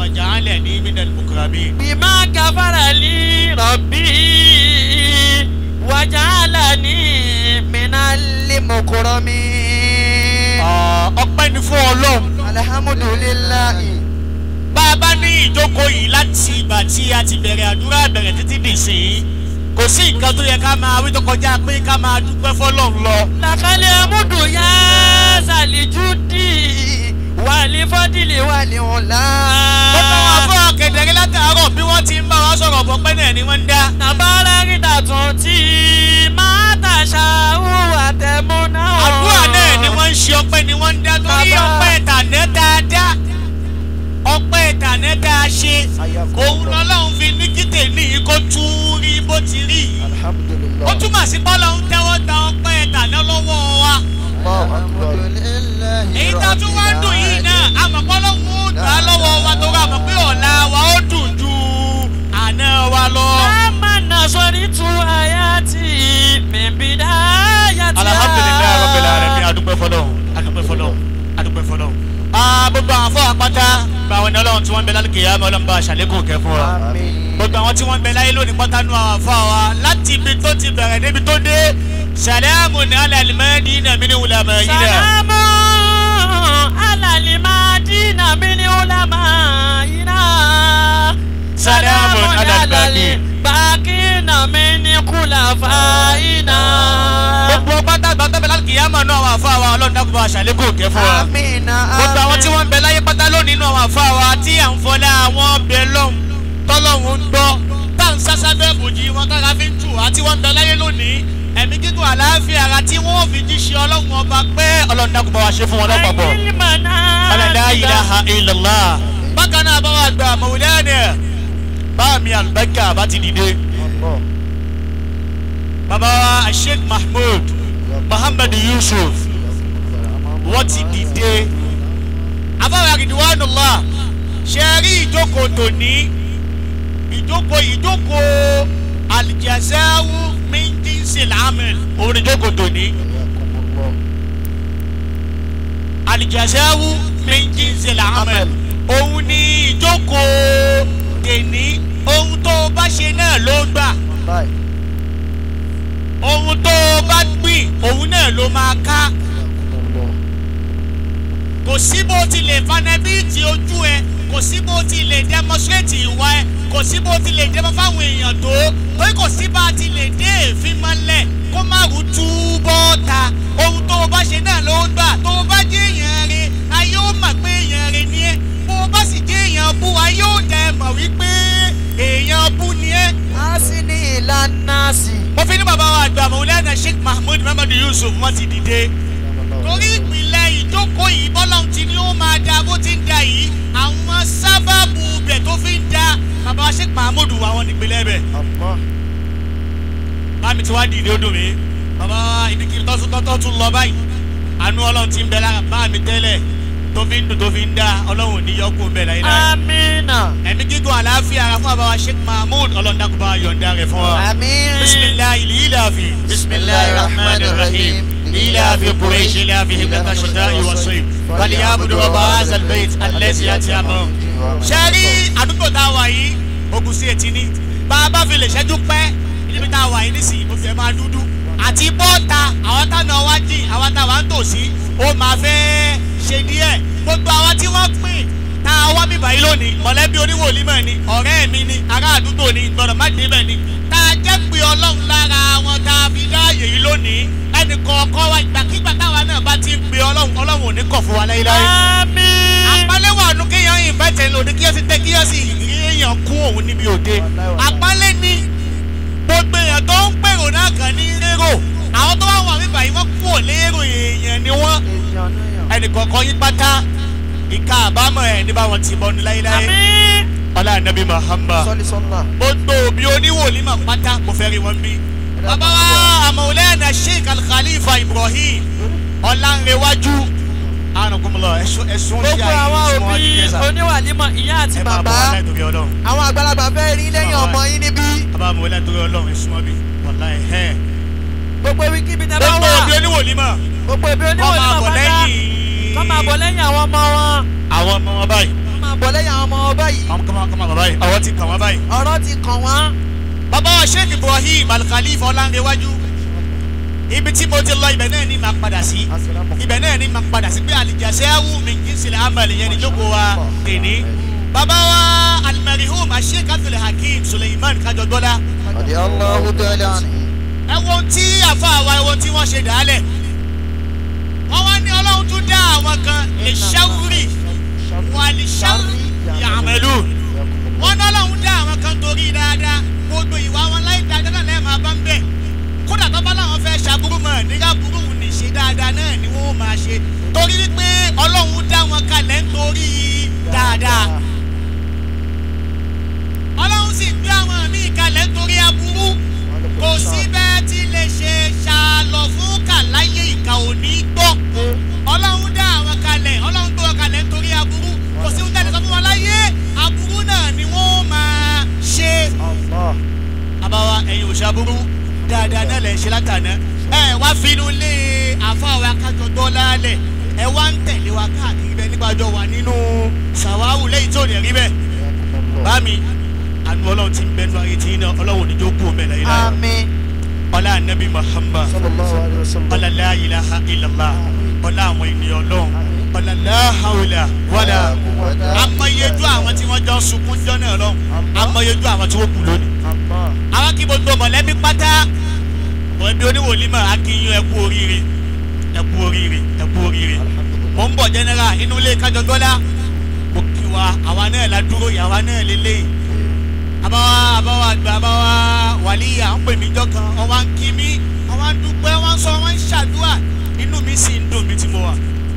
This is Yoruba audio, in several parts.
waj'alni minal mukramin. bímá gáfárà lí rọ̀bì wàjálàní mìnàlí mọ̀kúrọ́mí. Ah, ọpẹ́ ni fún ọlọ́run alihamudulilayi. bá a bá ní ìjókòó yìí láti ìgbà tí a ti bẹ̀rẹ̀ àdúrà bẹ̀rẹ̀ títí dì sí i kò sí nǹkan tó yẹ ká máa wí tó kọjá pé ká máa dúpẹ́ fọlọ́run lọ. làkàlẹ̀ amúdù yá sàlìjúdì wàlí fọ́dìlì wàlí ọ̀la. ó bá wọn fún ọ̀kẹ́dẹ̀rẹ́ látàárọ̀ bí wọ́n ti ń bá wa sọ̀rọ̀ bọ́ pẹ́ náà ni wọ́n ń dá. nàbàrà ríta tún tí máa tàṣà hùwà tẹ̀múná. àdúrà náà ni wọ́n ń ṣe ọpẹ́ ni wọ́n ń dá torí Bàbá. ọpẹ́ ìtànẹ́ dáadáa ọpẹ́ ìtànẹ́ dáa ṣe òun lọ́lọ́run fi ní kí tèmi yìí kó tún rí bó ti rí yìí ó túmọ̀ sí bọ́lá ń tẹ́wọ́ gba ọpẹ́ ìtànẹ́ lọ́wọ́ wa èyí tá a tún wá ń dùn yìí náà àmọ́ bọ́lọ́hún ó gbà á lọ́wọ́ wa tó rà mọ́ pé ọ̀la wa ó dùn ju àná wa lọ. Amana sori tu ayati mimbida ayati. alhamdulilayi rabbil alamin adúpẹ́ fọlọ́hún adúpẹ́ fọlọ́hún adúpẹ́ fọlọ́hún. aa gbogbo àwọn afọ àpáta gba àwọn ènìyàn ọlọ́run tí wọ́n ń bẹ lálùkè yá ọlọ́run bá aṣàlékún kẹ́ fún wa. gbogbo àwọn tí wọ́n ń bẹ láyé lónìí pátá nù àwọn afọ wa láti ibi tó ti bẹ̀rẹ̀ débi tó dé sàlámù ní alàlùmẹ́ẹ́dì nàmí ní wùlàmọ̀ yìí dẹ̀. Salamu alalima dina mini ulama ina. Salamun alal baqi. baki na mini kulafa ina. gbogbo pátá gbàtọ́ bẹ lálùkè yá mọ̀ nù àwọn afọ wa ọlọ́run dákun bá aṣàlékún kẹ́ fún wa. Amina gbogbo àwọn tí wọ́n ń bẹ láyé pátá lónìí nínú àwọn àfa wa tí à ń fọlá àwọn bẹ lọ́hùn tọ́lọ́hùn ń gbọ́ tá à ń sásá bẹ́ẹ̀ bòjì wọn kára fi ń tù wá tí wọ́n ń bẹ láyé lónìí ẹ̀mí gígùn àlàáfíà ara tí wọ́n fi jíṣẹ́ ọlọ́run ọba pé ọlọ́run dákun bá wa ṣe fún wọn lápapọ̀. alala ilaha illallah. bákan náà bá wa gba mọ̀wúlẹ́ẹ̀nì bá mi àlùbáríkà bá ti dìde. bàbá wa sheikh mahmood muhammad yusuf wọ́n ti dìde afáwọn àgìdìwánulá ṣe rí ìjókòó tòní ìjókòó ìjókòó alìjẹsẹ́wù méjìnsì lámìn òun ni ìjókòó tòní alìjẹsẹ́wù méjìnsì lámìn òun ni ìjókòó tèní ohun tó o bá ṣe náà ló gbà ohun tó o bá gbìn òun náà ló máa ká kò sí bó ti lè fanabíìtì ojú ẹ kò sí bó ti lè demonstrate ìwà ẹ kò sí bó ti lè dẹ́mọ́ fáwọn èèyàn tó torí kò sí bá ti lè dé èéfín mọ́lẹ̀ kó má rú túbọ̀ ta ohun tó o bá ṣe náà ló ń gbà tó o bá jẹ́ èèyàn rẹ ayé ó mọ̀ pé èèyàn rẹ ni ẹ bó o bá sì jẹ́ èèyàn bú ayé ó dẹ̀ mọ̀ wípé èèyàn bú ni ẹ. Asini ìlànà sí. mo fi ní bàbá wa àgbà mọ̀wúlẹ́nà sheikh mahmood muhammad yusuf wọ́n ti dìde torí ìpìlẹ̀ ìjókòó yìí bọ́lọ́hún ti ní ó máa da bó ti ń da yìí àwọn sábàbù bẹ̀ tó fi ń da bàbá wa sheikh mahmood wà wọn nípìnlẹ̀ bẹ̀ bámi tí wàá dìde ó dùn mí bàbá wa ibikíbi tọ́tún tọ́tún tún lọ báyìí àánú ọlọ́run ti ń bẹ lára bámi tẹ́lẹ̀ tó fi ń dùn tó fi ń da ọlọ́run ò ní yọkù ń bẹ láyé láyé Amina. ẹ̀mí gígùn àlàáfíà ara fún bàbá wa sheikh mahmood ọlọ́run dákun bá wa yọ̀ǹda rẹ̀ fún wa. Amin. بسم الله الإلافي بسم الله الرحمن الرحيم إلاف قريش إلافهم لك الشتاء والصيف فليعبدوا رب هذا البيت الذي أتيهم sẹ́rí àdúgbò tá a wà yìí ogun sí etí ní bá a bá fi lè ṣẹ́jú pẹ́ níbi tá a wà yìí nísìnyí mo fẹ́ máa dúdú àti bọ́ọ̀ta àwọn táwọn wá jìn àwọn táwọn ń tòsí ó máa fẹ́ ṣe díẹ̀ gbogbo àwọn tí wọ́n pín tá a wá bíbá yìí lónìí mọ̀lẹ́bí oníwòlímọ̀ ni ọ̀rẹ́ mi ni ará àdúgbò ni gbọ́dọ̀ má débẹ̀ ni tá a jẹ́ pé ọlọ́run lára wọn tá a fi dáàyè yìí lónìí ẹnì kọ̀ọ̀kan wa ìgbàkigbà táwa náà bá ti ń pe ọlọ́run ọlọ́run ò ní kọ̀ fún wa láyéláyé Amin. àpálẹ́ wà nù kéèyàn yìí bẹ́ẹ̀ tẹ̀lé òde kíyèsí tẹ kíyèsí rí èèyàn kún òun níbi òde àpálẹ́ ni gbogbo èèyàn tó ń pèrò náà kàn ní rérò àwọn tó wà wà nígbà yìí wọ́n kú ò lérò èèyàn ni wọ́n ẹnì kọ̀ọ̀kan yín pátá ìka àbámọ̀ ẹ̀ ní báwọn ti bọ́ ní láyéláyé Amin. ọlá ànábì Muhammad gbogbo òbí oníwòlímọ̀ pátá kò fẹ́ rí wọn bí. bàbá wa àmọ̀lẹ́nà sheikh al-khalifa ibrahim ọ̀làǹrẹ̀wájú ànàkùnmọ̀lọ́ ẹ̀sùn ẹ̀sùn tí gbogbo a àwọn yìí sún òbí wájú oníwàlímọ̀ ìyá àti ẹ máa bọ̀ bàbá wọlé torí ọlọ́run àwọn àgbàlagbà fẹ́ rí lẹ́yìn ọmọ yín níbí bàbá àmọ̀lẹ́ torí ọlọ́run ẹ̀sùn wọn bí wàlá ẹ̀ ẹ́. gbogbo ibikíbi tẹ́ bá gbogbo wà òbí oníwòlímọ̀ gbogbo ibi wọ́n máa oníwàlímọ̀ bọ̀ pátá lẹ́yìn kọ́ máa bọ̀ lẹ́yìn àwọn ọmọ wọn àwọn ọmọ wọn báyìí kọ́ máa bọ̀ lẹ́yìn àwọn ọmọ ọba yìí kọ́mọ kọ́mọ kọ́mọ bàbá yìí ọwọ́ ti kàn wọ́n báyìí. ọ̀rọ̀ ti kàn wọ́n. bàbá wa sheikh ibrahim alkhalif ọlánrewájú ibi tí mo ti lọ ibẹ̀ náà ni màá padà sí ibẹ̀ náà ni màá padà sí pé àlìjàṣẹ́ awù mi kì í sílẹ̀ amẹ̀lẹ̀ yẹn ni jókòó wa tèní. bàbá wa alimarihum asheikh abdul hakeem suleiman kájọgbọ́lá رضي الله تعالى عنه ẹ wo ohun tí àfa àwa ẹ wo ohun tí wọ́n ṣe dàálẹ̀ wọ́n wá ní ọlọ́run tún dá àwọn kan lè ṣáwúrì wà lè ṣáwúrì yàmẹ̀lú wọ́n ní ọlọ́run dá àwọn kan torí dáadáa gbogbo ìwà wọn láì dáadáa náà lẹ́ẹ̀ máa bá ń bẹ̀ kódà tó bá láwọn fẹ́ ṣàbúrú mọ̀ nígbà burú ní ṣe dáadáa náà ni wọ́n máa ṣe torí wípé ọlọ́run dá wọn kalẹ̀ nítorí dáadáa ọlọ́run sì gbé àwọn míì kalẹ̀ nítorí aburú kò sí bẹ́ẹ̀ tí lè ṣe ṣàlọ̀ fún kàláyé ìkà òní gbọ́ ọlọ́run dá àwọn kalẹ̀ ọlọ́run tó wọn kalẹ̀ nítorí aburú kò sí ohun tẹ́lẹ̀ sọ fún wọn láyé aburú náà ni wọ́n máa ṣe الله àbáwá ẹ̀yin ò ṣàbúrú dáadáa náà lè ṣe látàná ẹ wá finú lé àfáwà akájọ gbọ́ lálẹ̀ ẹ wá ń tẹ̀lé wa káàkiri bẹ́ẹ̀ nígbà jọ wà nínú sàwáwù lẹ́yìn tó lè rí bẹ́ẹ̀ bá mi àánú ọlọ́run ti ń bẹnu ayé tí iná ọlọ́run ní jókòó mẹ́lẹ̀ yìí lára àmín. ọlá anabi muhammad صلى الله عليه وسلم ọlá la ilaha illallah ọlá àwọn ènìyàn ọlọ́run ọlá la hawla wala amọ̀yejú àwọn tí wọ́n jọ ń sunkún jọ náà lọ́hùn amọ̀yejú àwọn tí wọ́n kù lónìí الله àwọn kí gbogbo mọ̀lẹ́bí pátá mọ̀lẹ́bí oníwòlímọ̀ akínyìn ẹkú oríire ẹkú oríire ẹkú oríire mò ń bọ̀ jẹ́nẹ́rà inú ilé kájọgbọ́lá mo kí wa àwa náà la dúró yàwa náà lélẹ́yìn àbáwá àbáwá àgbà àbáwá wàlíyà ń pè mí jọ kan wọ́n wá ń kí mi wọ́n wá ń dúpẹ́ wọ́n ń sọ wọ́n ń ṣàdúrà inú mi sì ń dùn mí tí mo wà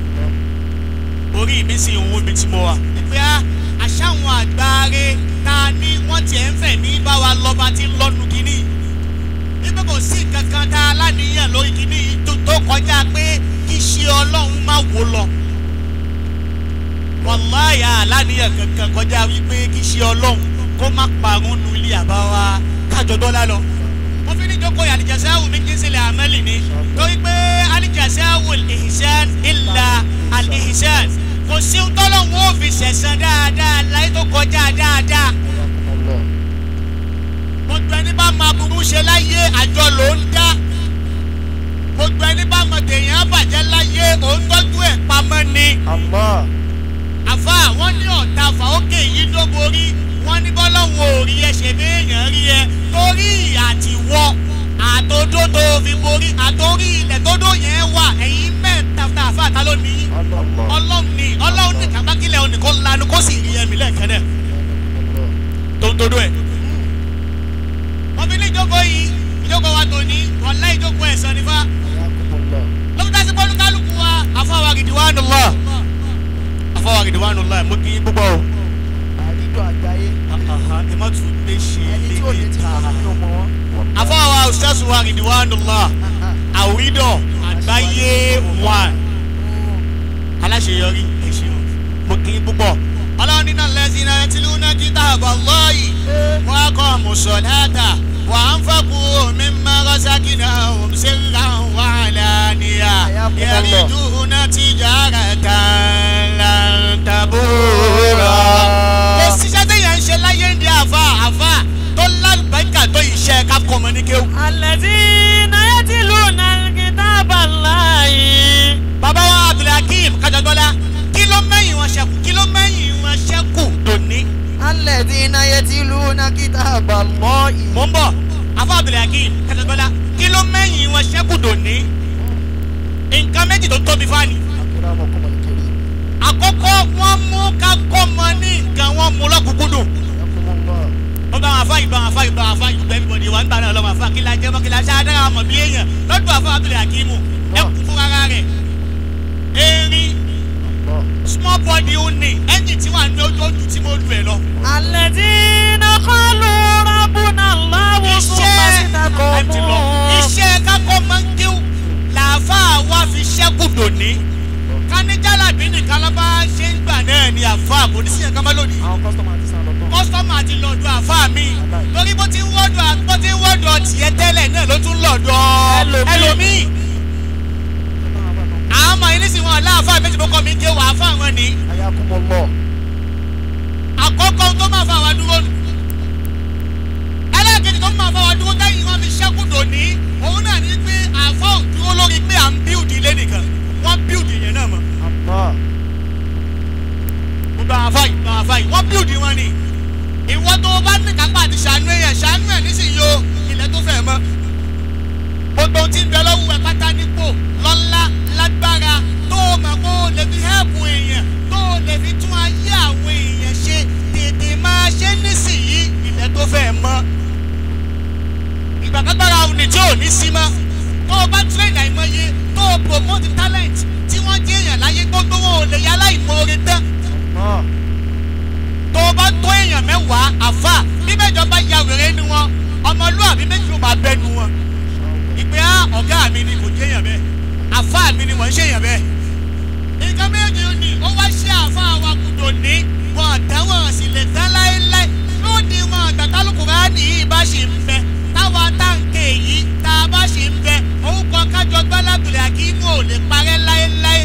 orí mi sì ń wú mi tí mo wà. pé á àṣàwọn àgbáre ta ni wọ́n tiẹ̀ ń fẹ̀ ní bá wa lọ́ba tí ń lọ́nu kínní. nígbà kò sí kankan tá a láníyàn lórí kínní yìí tó tó kọjá pé kí ṣe ọlọ́run má wò lọ. wàláyà aláníyàn kankan kọjá wípé kí ṣe ọlọ́run kó má parun nu ilé àbáwá kájọ dọ́là lọ. mo fi ní jókòó yà àlìjàsẹ́ àwò mi kí n sílẹ̀ àmẹ́lì ni torí pé àlìjàsẹ́ àwò ìhìsẹ́n ìlà àlìhìsẹ́n kò sí ohun tọ́lọ́hún ó fi ṣẹ̀san dáadáa láyé tó kọjá dáadáa الله gbogbo ẹni bá máa burú ṣe láyé àjọ ló ń dá gbogbo ẹni bá mọ tèèyàn bàjẹ́ láyé òun tọ́jú ẹ̀ pamọ́ ni الله àfa wọn ní ọ̀tá fàókè yìí tó borí wọn ní bọ́lọ́hún ò rí ẹ ṣe béèyàn rí ẹ torí àtiwọ́ àtòdó tó fi borí àtòrí ilẹ̀ tó dó yẹn wà ẹ̀yìn mẹ́ta tá a fà tá ló ní الله ọlọ́run ní ọlọ́run ní kàbákílẹ̀ òní kó lanu kó sì rí ẹ̀mí lẹ́ẹ̀kan náà tó ń todo ẹ̀. wọ́n fi ní ìjókòó yìí ìjókòó wa tò ní ọ̀la ìjókòó ẹ̀sán nífà حياكم الله lókítà sí bọ́ọ̀lù kálukú wa àfọwọ́ Ridwanullah àfọwọ́ Ridwanullah mo kì í púpọ̀ o. àrídọ̀ àgbáyé ẹ má tún lè ṣe ẹni tí ò lè léde ti ta. fún mi ọmọ wọn. àfọwọ́ ustaz wa Ridwanullah àwídọ̀ àgbáyé one aláṣeyọrí ẹ̀ṣin mo kì í púpọ̀ ọlọ́run nínú lẹ́sìn náà ti lù náà kíta àbọ̀ lọ́ọ̀yì wọ́n á kọ́ mùsọ̀láta wà á ń fọ́kù mi máa rọ́ṣákì náà òun ṣe ń ra wà lánìyà yẹ̀rì dùnà ti jára tán làǹtàbúrò. kò síṣẹ́ téèyàn ń ṣe láyé ń di àfa àfa tó lálùbáríkà tó iṣẹ́ kápkọ̀ mọ́ ní kéwù. الذين يتلون الكتاب الله bàbá wa abdulhakeem kájọgbọ́lá kí ló mẹ́yìn wọn ṣẹ́kù kí ló mẹ́yìn wọn ṣẹ́kù dòní. الذين يتلون كتاب الله mò ń bọ̀ afọ abdulhakeem kájọgbọ́lá kí ló mẹ́yìn wọn ṣẹ́kù dòní. nǹkan méjì tó tóbi fáàní. أكرمكم الكريم àkọ́kọ́ wọ́n mú ká kọ́ mọ ní nǹkan wọn mú lọ́kùnkúndùn. حياكم الله wọ́n bá wọn afá yìí bá wọn afá yìí bá wọn afá yìí gbẹ́ bíbọ̀ ni wọ́n ń bá náà lọ́wọ́ afá kí la jẹ́ mọ́ kí la ṣe adára mọ̀ bí èèyàn lọ́dún afọ abdulhakeem ẹ kú fún rárá rẹ̀. erin الله small body ó ní ẹ́ńjìn tí wà ní ojú ojú tí mo lù ẹ̀ lọ. الذين قالوا ربنا الله ثم iṣẹ́ ẹ ti lọ استقاموا iṣẹ́ kákọ́ máa ń kíw làáfàá wa fi ṣẹ́kù dòní káníjàlábí nìkan ló bá ṣe ń gbà náà ni àfáà kò ní sí yẹn ká má lónìí àwọn kọ́sítọ́mù àti sàn lọ́tọ̀. kọ́sítọ́mù àti lọ́dọ̀ àfáà mi torí bó ti ń wọ́dọ̀ bó ti ń wọ́dọ̀ tiẹ̀ tẹ́lẹ̀ náà ló tún lọ́dọ̀ Ẹlòmíì. ẹlòmíì àwọn ọmọ yìí nísìnyí wọn láàfáà méjì bó kọ́ mi ké wà áfáà wọn ni ayakumọlọ tó máa fa àwa dúró nù ẹlẹ́ẹ̀kejì tó máa fa àwa dúró tẹ́yìn wọn fi ṣẹ́kù dòní òun náà ní pé àfọ́ dúró lórí pé à ń bíùdì ilé nìkan wọ́n bíùdì yẹn náà mọ́ Allah. gbogbo àwọn afáyì gbogbo àwọn afáyì wọ́n bíùdì wọn ni ìwọ tó o bá ní kápá àti ṣàánú èèyàn ṣàánú ẹ̀ nísìnyí o ilẹ̀ tó fẹ́ mọ́ gbogbo ohun tí ń bẹ lọ́wọ́ ẹ̀ pátá nípò lọ́lá lágbára tó o mọ̀ kó o lè fi hẹ́ẹ̀pù èèyàn tó o lè fi tún ayé àwọn èèyàn ṣe tètè máa ṣe nísìnyí ilẹ̀ tó fẹ́ mọ́ ìgbàkágbára òní tí ò ní sí mọ́ tó o bá train àìmọye tó o promote talent tí wọ́n jẹ́ èèyàn láyé gbogbo wọn ò lè yá láìmoore tán Allah. tó o bá tó èèyàn mẹ́wàá àfà bí mẹ́jọ bá ya wèrè nu wọn ọmọlúwàbí méjì ló máa bẹ́ nu wọn ìpè á ọ̀gá mi ni kò jẹ́yàn bẹ́ẹ̀ àfà mi ni wọ́n ń ṣèyàn bẹ́ẹ̀ nǹkan méjì ni ó wá ṣe àfà wa kùdò ní wọn àtàwọn sì lè tán láéláé lóde wọn àgbàtálùkù rà ní ìbá ṣì ń bẹ táwa táǹkì èyí tá a bá ṣì ń bẹ orúkọ kájọ gbálábìlẹ̀ àkínú ò lè parẹ́ láéláé.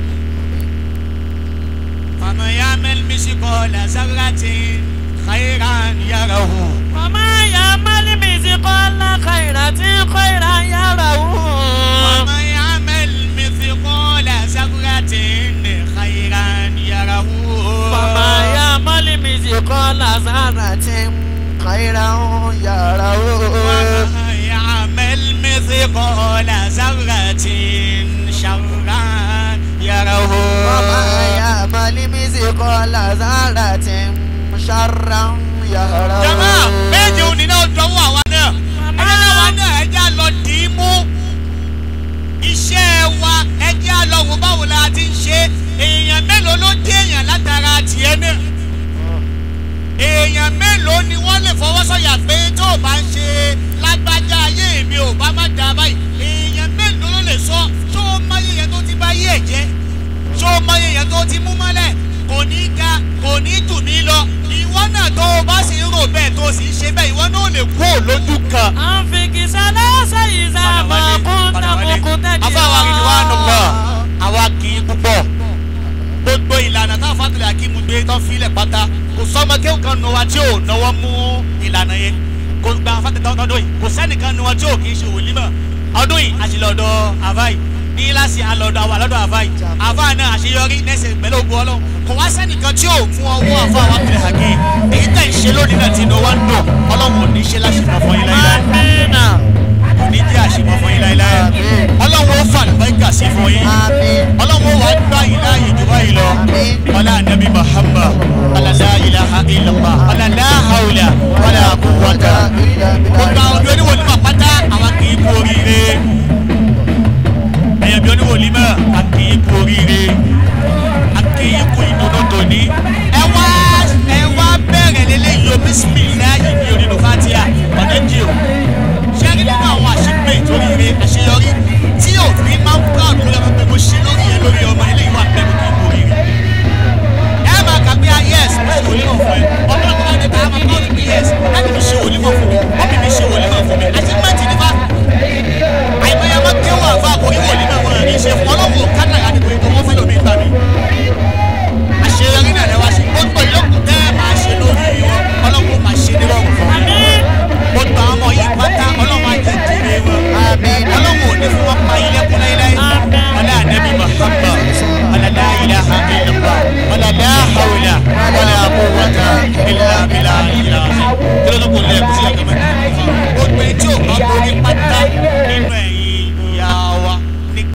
فمن يعمل مثقال ذرة خيرا يره وما يعمل مثقال خيرة خيرا يره ومن يعمل مثقال ذرة خيرا يره وما يعمل مثقال ذرة خيرا يره ومن يعمل مثقال ذرة شرا يره وما يعمل مثقال ذرة شرا يره jama méje òní náà dánwò àwa náà ẹjẹ náà wa náà ẹjẹ á lọ dì í mú iṣẹ́ wa ẹjẹ á lọ wò báwo la ti ń ṣe èèyàn mélòó ló dé èèyàn látara tiẹ̀ náà èèyàn mélòó ni wọ́n lè fọwọ́ sọ̀yà pé tó o bá ń ṣe lágbájá ayé mi ò bá má da báyìí èèyàn mélòó ló lè sọ tó o mọyé yẹn tó ti bá yé ẹ̀ jẹ́ tó o mọyé yẹn tó ti mú mọ́lẹ̀ kò ní ga kò ní tù mí lọ ìwọ náà tó o bá sì ń rò bẹ́ẹ̀ tó o sì ń ṣe bẹ́ẹ̀ ìwọ náà ò lè kú ò lójú kan. أنفق ثلاث إذا ما كنت مقتدرا afáwa kìí wá nù lọ àwa kì í púpọ̀ gbogbo ìlànà táwọn fàtúlẹ̀ akímu gbé tán filẹ̀ pátá kò sọmọ kéwù kan nu wa tí ò náwó mú ìlànà yẹn kò gba fàtúlẹ̀ tọdún yìí kò sẹ́nìkan nu wa tí ò kì í ṣe wòlímọ̀ ọdún yìí àṣìlọ́dọ̀ àváì ní láti àlọ́dọ̀ àwọn àlọ́dọ̀ àváì àváì náà àṣeyọrí nẹ́sẹ̀ pẹ̀lú ògùn ọlọ́run kò wá sẹ́nìkan tí ò mú ọwọ́ àfọ àwọn àpẹẹrẹ àgé èyí tẹ̀ ń ṣe lónìí náà tí inú wa ń dùn ọlọ́run ò ní ṣe láṣepọ̀ fún yín láyé آمين ní jẹ́ àṣepọ̀ fún yín láéláé ọlọ́run ó fà lùbáríkà sí fún yín آمين ọlọ́run ó wàá gbá yín láàyè jù báyìí lọ ọlá ànábì Muhammad ọlọ́lá ilaha illallah ọlọ́lá haula wala quwwata gbogbo àwọn ọdún oníwòlímọ̀ pátá àwọn kì í kú oríire ẹ̀yẹ̀ bí oníwòlímọ̀ a kì í kú oríire a kì í kú ìdùnnú tòní ẹ wá ẹ wá bẹ̀rẹ̀ lélẹ́yìí o bísímìláyì ní onínú fatia ọ̀dẹ́ jì o ṣé rí nínú àwọn àṣepé ìtòríire àṣeyọrí tí òfin máa ń proud lórí ọmọ pé mo ṣe lórí yẹn lórí ọmọ eléyìí wà pẹ́ mi kì í kú oríire ẹ máa kà pé yes mo ṣe wòlímọ̀ fún ẹ ọmọ ọmọ ọdẹ tá a máa proud pé yes láti mi ṣe wòlímọ̀ fún mi ọmọ mi ṣe wòlímọ̀ fún mi achievement ni fa àìmọye ọmọ kéwà fún àkórí wòlímọ̀ fún ẹ ní ṣe fún ọlọ́wọ́ kádàrá ni kò ní kó wọ́n fẹ́ lómi ìgbà mi àṣeyọrí náà lẹ́wà ṣe gbogbo ìyókù tẹ́ ẹ máa ṣe lórí wọn ọlọ́wọ́ máa ṣe nírọ̀rùn fún mi آمين gbogbo àwọn ọmọ yìí pátá ọlọ́wọ́ ajẹ́ jèrè wọn ọlọ́wọ́ ò ní fún wọn pa ilé kún láíláí ọlá ànábì Muhammad ọlá la ilaha illallah ọlá la hawla wala quwwata illa billah ìlà kí ló tó kò lẹ́ẹ̀kú sí àgbẹ̀mọ́